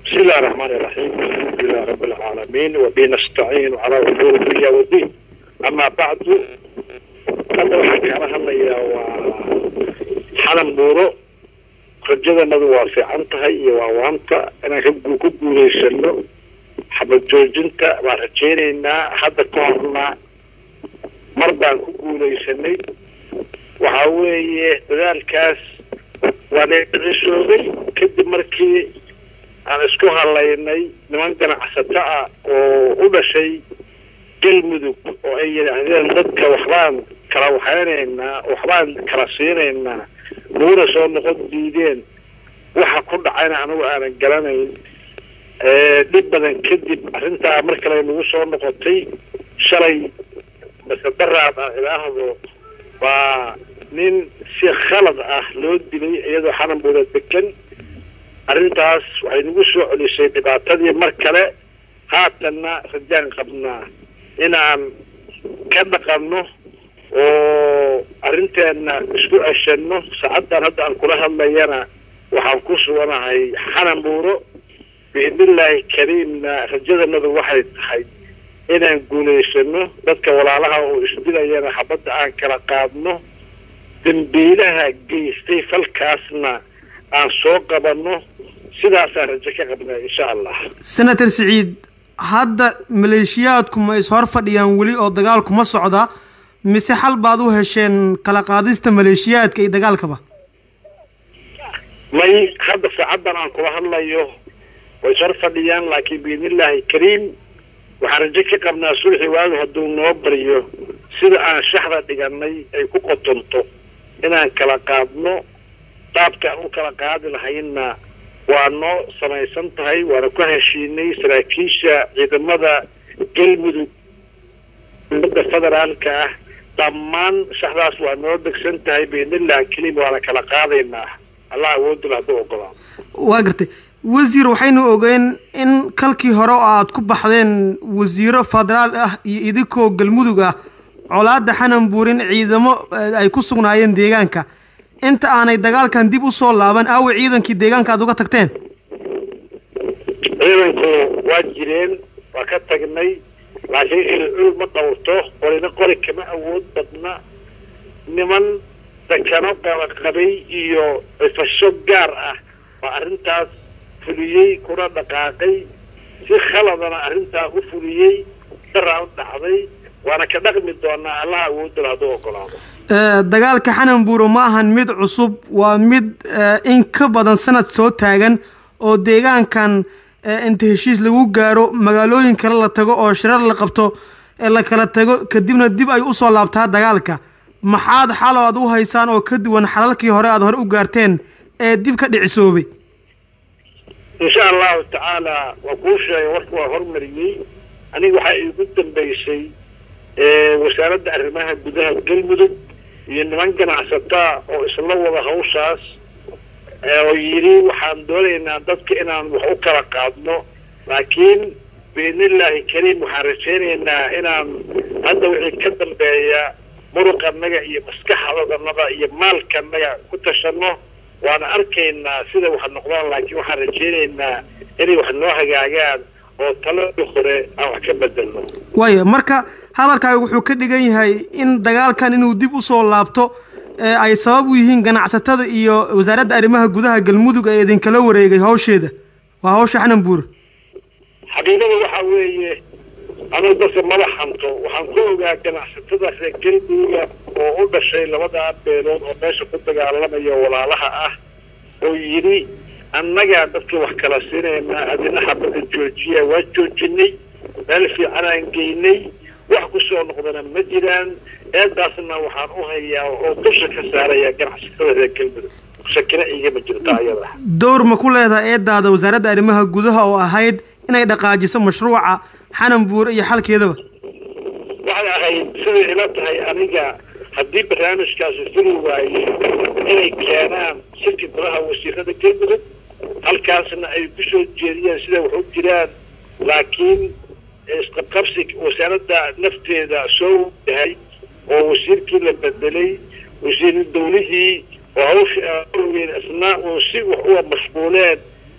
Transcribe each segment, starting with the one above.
بسم الله الرحمن الرحيم الحمد لله رب العالمين وبه نستعين على امور الدنيا والدين اما بعد hadda waxaan kala hadlayaa waa xalan buuro rajadanadu waa fiican tahay iyo waa waanta inaan ka ku guulaysano xabad joojinta baan rajaynaynaa hadda ka horna mar baan ku guulaysanay waxa weeye dadaalkaas waa neecisoobay kadib markii aan isku halaynay niman ganacsato ah oo u dhashay galmudug oo ay yidhaahdeen dadka waxbaan kala waxaynaynaa waxbaan kala siinaynaa naguna soo noqon diideen waxa ku dhacayna anigu aanan garanayn dhib badan kadib arrintaa mar kale nagu soo noqotay shalay masedaraad ah ilaahdo waa nin si khalad ah loo dilay iyadoo xananbooda degan arrintaas waxay nagu soo celisay dhibaatadii mar kale haatanna rajaan qabnaa inaan ka dhaqanno oo arrinteenna isku ceshanno saacaddan hadda aan kula hadlayana waxaan ku suganahay xanan buuro biidnillaahi kariimna rajadanadu waxay tahay inaan guulaysano dadka walaalaha oo isdilayana xabadda aan kala qaadno dambiilaha geystay falkaasna aan soo qabanno sidaasaan rajo ka qabnaa insha allah senator siciid hadda maleeshiyaadku ma is hor fadhiyaan weli oo dagaalku ma socda mise xal baad u hesheen kala qaadista maleeshiyaadka iyo dagaalkaba may hadda saacaddan aan kula hadlayo way is hor fadhiyaan laakiin biidnillaahi kariim waxaan rajo ka qabnaa sulxi waagu hadduu noo baryo sida aan shaxda dhiganay ay ku qotonto inaan kala qaadno qaabka aan u kala qaadi lahaynna waa noo samaysan tahay waana ku heshiinay saraakiisha ciidamada galmudug dowladda federaalka ah dhammaan shaxdaas waa noo degsan tahay biidnillah keliim waana kala qaadaynaa allah awoodula hadduu ogolaa waa gartay wasiir waxaynu ogeen in kalkii hore oo aad ku baxdeen wasiiro federaal ah iyo idinkoo galmudug ah colaadda xanan buurin ciidamo ay ku sugnaayeen deegaanka inta aanay dagaalkan dib u soo laaban aawe ciidankii deegaanka aad uga tagteen ciidanku waa jireen waa ka tagnay laakiin ilcul ma dhowrto qorina qori kama awood badna niman dakano qabaqabay iyo cifasho gaar ah waa arrintaas fuliyey kuna dhaqaaqay si khaladana arrintaa u fuliyey daraa u dhacday waana ka dhaqmi doonaa allaha awoodala hadduu ogolaado dagaalka xanan buuro ma ahan mid cusub waa mid in ka badan sanad soo taagan oo deegaankan inta heshiis lagu gaaro magaalooyin kale la tago oo shirar la qabto la kala tago kadibna dib ay usoo laabtaa dagaalka maxaad xalo aad u haysaan oo ka duwan xalalkii hore aad hore u gaarteen ee dib ka dhicisoobay insha allahu tacaala waa kuu sheegay warka waa hormariyey aniga waxaa iigu dambeysay wasaaradda arrimaha gudaha galmudug iyo niman ganacsataa oo isla wada hawshaas oo yidhi waxaan doonaynaa dadka inaan wax u kala qaadno laakiin biidnillaahi kariim waxaan rajaynaynaa inaan hadda wixii ka dambeeya muruqanaga iyo maskaxdanada iyo maalkanaga ku tashanno waana arkaynaa sida wax noqdaan laakiin waxaan rajaynaynaa inay wax noo hagaagaan oo taladii hore aan wax ka bedelno waaya marka hadalkaaga wuxuu ka dhigan yahay in dagaalkan inuu dib usoo laabto ay sabab u yihiin ganacsatada iyo wasaaradda arrimaha gudaha galmudug ee idinkala wareegay hawsheeda waa hawsha xanan buur xaqiiqada waxaa weeye anuu dadka madax hanto waxaan ku ogaa ganacsatada reer galmuduga oo u dhashay labadaa beelood oo meesha ku dagaalamaya walaalaha ah oo yidhi annagaa dadka wax kala siinaynaa adina xabada joojiya waa joojinay meel fiican aan geynay wax ku soo noqdana ma jiraan eedaasna waxaan u hayaa oo dusha ka saaraya ganacsatada reer galmudug shakina igama jirta ayada dowr ma ku leedahay eedaada wasaaradda arrimaha gudaha oo ahayd inay dhaqaajiso mashruuca xanan buur iyo xalkeedaba waxay ahayd siday ila tahay aniga haddii barnaamijkaasi fuli waaye inay keenaan shirki golaha wasiirada galmudug halkaasna ay ku soo jeediyeen siday wax u jiraan laakiin isqabqabsi wasaaradda nafteeda soo yahay oo wasiirkii la bedelay wasiir dawlihii oo hawsha ogeyn isna uu si wax uga mashquuleen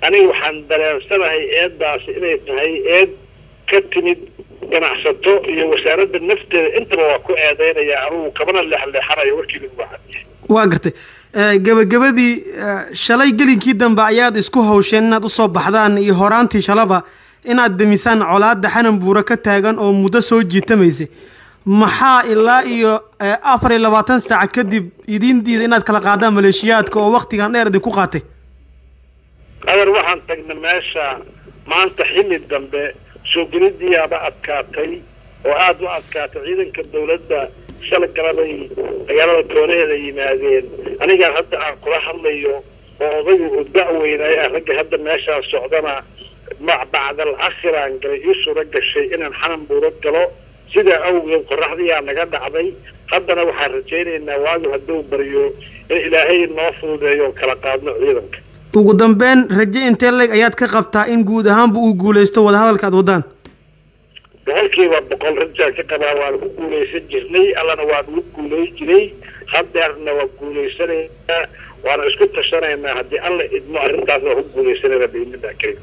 aniga waxaan dareensanahay eeddaasi inay tahay eed ka timid ganacsato iyo wasaaradda nafteeda intaba waa ku eedeynaya anugu kabana leexleexanayo warkiiba uga cadiya waa gartay gebagabadii shalay gelinkii dambe ayaad isku hawsheen inaad usoo baxdaan iyo horaantii shalaba inaad demisaan colaadda xanan buuro ka taagan oo muddo soo jiitamaysay maxaa ilaa iyo afar iyo labaatan saac kadib idiin diida inaad kala qaadaan maleeshiyaadka oo waktigan dheer idinku qaatay adeer waxaan tagnay meesha maanta xilli dambe soo gelidiyaaba adkaatay oo aada u adkaatay ciidanka dawladda shala galabay magaalada koonaheeda yimaadeen anigaan hadda aan kula hadlayo oo odaygu uu da-weynaayo ah ragga hadda meeshaa socdana bacdal akhiraan galay ii suuro gashay inaan xanan buuro galo sidaa awgeed qoraxdiyaa naga dhacday haddana waxaan rajaynaynaa waagu hadduu baryo in ilaahay noo fududeeyo oo kala qaadno ciidanka ugu dambeyn raje intee leeg ayaad ka qabtaa in guud ahaanba uu guulaysto wadahadalka aad wadaan boqolkiiba boqol rajaan ka qabaa waan ku guulaysan jirnay allana waan ugu guulay jiray hadeerna waa guulaysanaynaa waana isku tashanaynaa haddii alla idmo arrintaas waa ku guulaysanayna biidnillah karim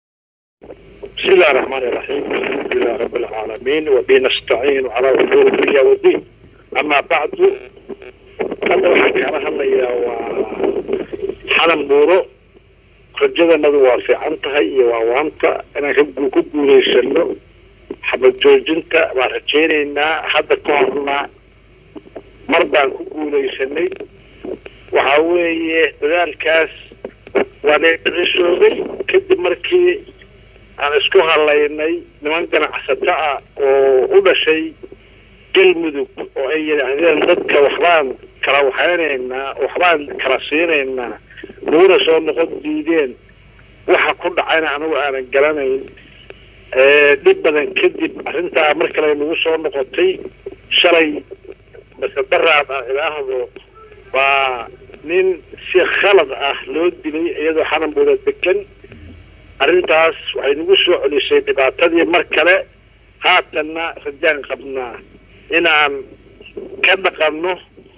بسم الله الرحمن الرحيم الحمد لله رب العالمين وبه نستعين على امور الدنيا والدين اما بعد hadda waxaan kaala hadlayaa waa xalan buuro rajadanadu waa fiican tahay iyo waa waanta inaan ku guulaysano xabad joojinta waan rajaynaynaa hadda ka horna mar baan ku guulaysanay waxaa weeye dadaalkaas waa neecisoobay kadib markii aan isku hadlaynay niman ganacsato ah oo u dhashay galmudug oo ay yidhaahdeen dadka waxbaan kala waxaynaynaa waxbaan kala siinaynaa naguna soo noqon diideen waxa ku dhacayna anigu aanan garanayn dhib badan kadib arrintaa mar kale nagu soo noqotay shalay mase daraad ah ilaahdo waa nin si khalad ah loo dilay iyadoo xanan buuda degan arrintaas waxay nagu soo celisay dhibaatadii mar kale haatanna rajaan qabnaa inaan ka dhaqanno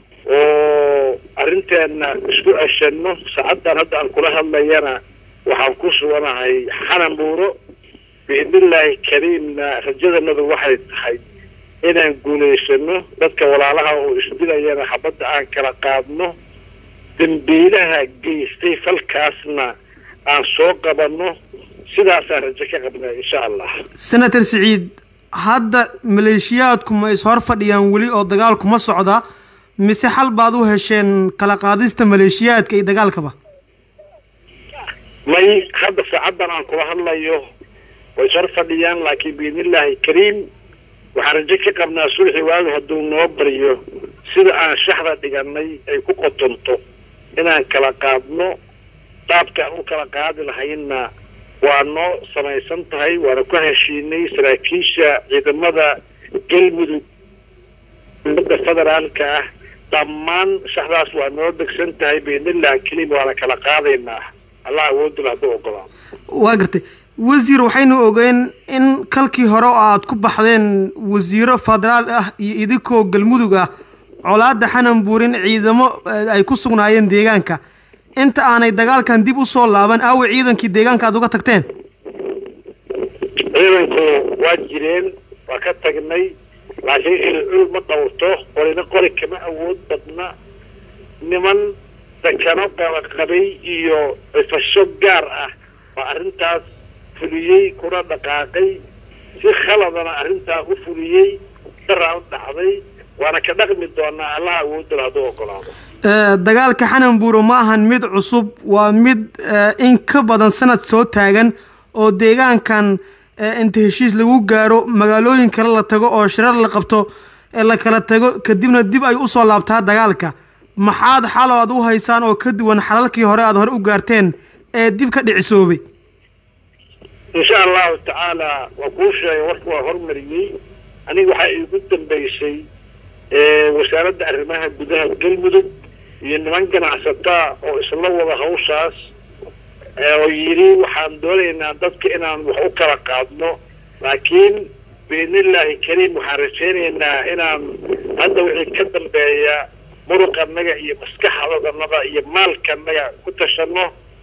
oo arrinteenna isku ceshanno saacaddan hadda aan kula hadlayana waxaan ku suganahay xanan buuro biidnillaahi kariimna rajadanadu waxay tahay inaan guulaysano dadka walaalaha oo isdilayana xabadda aan kala qaadno dambiilaha geystay falkaasna aan soo qabanno sidaasaan rajo ka qabnaa insha allah senator siciid hadda maleeshiyaadku ma is hor fadhiyaan weli oo dagaalku ma socda mise xal baad u hesheen kala qaadista maleeshiyaadka iyo dagaalkaba may hadda saacaddan aan kula hadlayo way is hor fadhiyaan laakiin biidnillaahi kariim waxaan rajo ka qabnaa sulxi waagu hadduu noo baryo sida aan shaxda dhiganay ay ku qotonto inaan kala qaadno qaabka aan u kala qaadi lahaynna waa noo samaysan tahay waana ku heshiinay saraakiisha ciidamada galmudug dowladda federaalka ah dhammaan shaxdaas waa noo degsan tahay biidnillah kelim waana kala qaadaynaa allah awoodula hadduu ogolaa waa gartay wasiir waxaynu ogeen in kalkii hore oo aad ku baxdeen wasiiro federaal ah iyo idinkoo galmudug ah colaadda xanan buurin ciidamo ay ku sugnaayeen deegaanka inta aanay dagaalkan dib u soo laaban aawe ciidankii deegaanka aad uga tagteen ciidanku waa jireen waa ka tagnay laakiin ilcul ma dhowrto qorina qori kama awood badna niman dakano qabaqabay iyo cifasho gaar ah oo arrintaas fuliyey kuna dhaqaaqay si khaladana arrintaa u fuliyey daraa u dhacday waana ka dhaqmi doonaa allaha awoodala hadduu ogolaado dagaalka xanan buuro ma ahan mid cusub waa mid in ka badan sanad soo taagan oo deegaankan inta heshiis lagu gaaro magaalooyin kale la tago oo shirar la qabto la kala tago kadibna dib ay usoo laabtaa dagaalka maxaad xalo aad u haysaan oo ka duwan xalalkii hore aad hore u gaarteen ee dib ka dhicisoobay insha allahu tacaala waa kuu sheegay warka waa hormariyey aniga waxaa iigu dambaysay wasaaradda arrimaha gudaha galmudug iyo niman ganacsataa oo isla wada hawshaas oo yidhi waxaan doonaynaa dadka inaan wax u kala qaadno laakiin biidnillaahi kariim waxaan rajaynaynaa inaan hadda wixii ka dambeeya muruqanaga iyo maskaxdanada iyo maalkanaga ku tashanno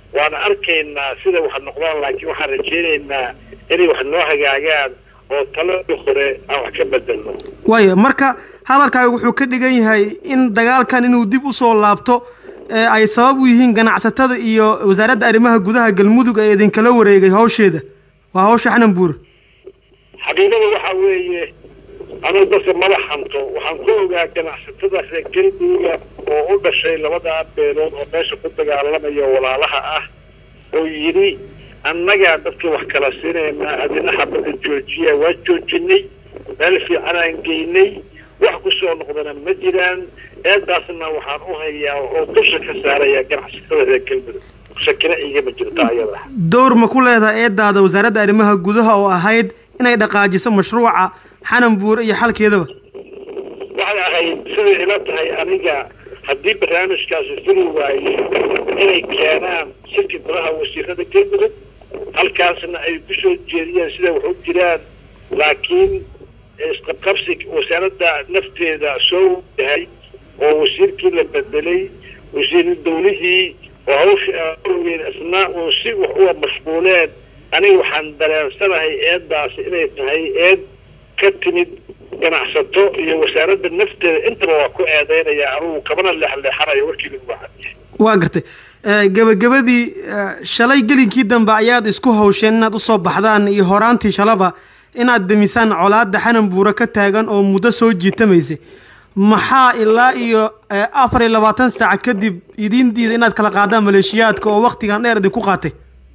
waana arkaynaa sida wax noqdaan laakiin waxaan rajaynaynaa inay wax noo hagaagaan oo taladii hore aan wax ka bedelno waaya marka hadalkaaga wuxuu ka dhigan yahay in dagaalkan inuu dib usoo laabto ay sabab u yihiin ganacsatada iyo wasaaradda arrimaha gudaha galmudug ee idinkala wareegay hawsheeda waa hawsha xanan buure xaqiiqada waxaa weeye anuu dadka madax hanto waxaan ku ogaa ganacsatada reer galmudugga oo u dhashay labadaa beelood oo meesha ku dagaalamaya walaalaha ah oo yidhi annagaa dadka wax kala siinaynaa adina xabada joojiya waa joojinay meel fiican aan geynay wax ku soo noqdana ma jiraan eedaasna waxaan u hayaa oo dusha ka saaraya ganacsatada reer galmudug shakina igama jirto ayada dowr ma ku leedahay eedaada wasaaradda arrimaha gudaha oo ahayd inay dhaqaajiso mashruuca xanan buure iyo xalkeedaba waxay ahayd siday ila tahay aniga haddii barnaamijkaasi furi waaye inay keenaan shirki golaha wasiirada galmudug halkaasna ay ku soo jeediyeen siday wax u jiraan laakiin isqabqabsi wasaaradda nafteeda soo yahay oo wasiirkii la bedelay wasiir dawlihii oo hawsha awgeed isna uu si wax uga mashquuleen aniga waxaan dareensanahay eedaasi inay tahay eed ka timid ganacsato iyo wasaaradda nafteeda intaba waa ku eedeynaya anugu kabana leexleexanayo warkii lagu wacadiye waa gartay gebagabadii shalay gelinkii dambe ayaad isku hawsheen inaad usoo baxdaan iyo horaantii shalaba inaad demisaan colaadda xanan buure ka taagan oo muddo soo jiitamaysay maxaa ilaa iyo afar iyo labaatan saac kadib idiin diida inaad kala qaadaan maleeshiyaadka oo waktigan dheer idinku qaatay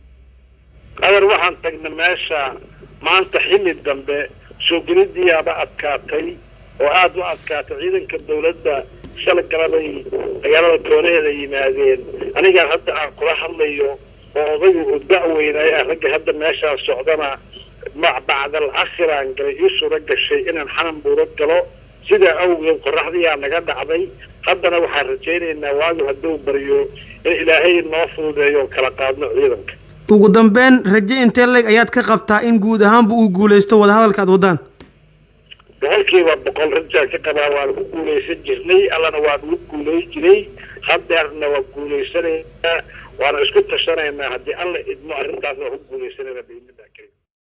adeer waxaan tagna meesha maanta xilli dambe soo gelidiyaaba adkaatay oo aada u adkaatay ciidanka dawladda shalay galabay magaalada koonaheeda yimaadeen anigaan hadda aan kula hadlayo oo odaygu u da-weynaya ragga hadda meeshaa socdana bacdal akhiraan galay ii suuro gashay inaan xanan buuro galo sidaa awgeed qoraxdiyaa naga dhacday haddana waxaan rajaynaynaa waagu hadduu baryo in ilaahay noo fududeeyo kala qaadno ciidanka ugu dambeyn raje intee leg ayaad ka qabtaa in guud ahaanba uu guulaysto wadahadalka aad wadaan boqolkiiba boqol rajaan ka qabaa waan ku guulaysan jirnay allana waa nagu guulay jiray hadeerna waa guulaysanaynaa waana isku tashanaynaa haddii alla idmo arrintaas waa ku guulaysanayna